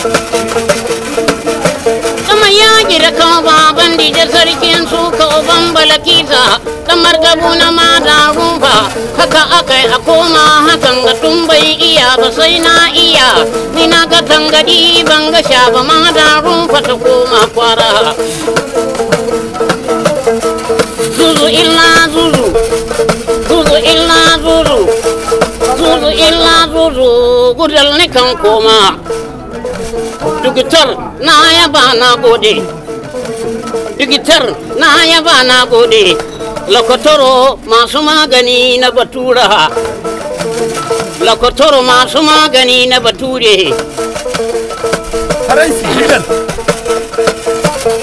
Sama yaƙi da kawo baban dije sarkin su kawo bambala kisa kamar gabu na mata rufa haka akai a koma hakan ga tun bai iya ba sai na iya ni na ga tangadi ban ga sha ba mata rufa ta koma kwara zuzu illa zuzu zuzu illa zuzu zuzu illa zuzu gudal ni kan koma digitar na yaba na gode digitar na yaba na gode lokotoro masu magani na batura lokotoro masu magani na bature faransi legal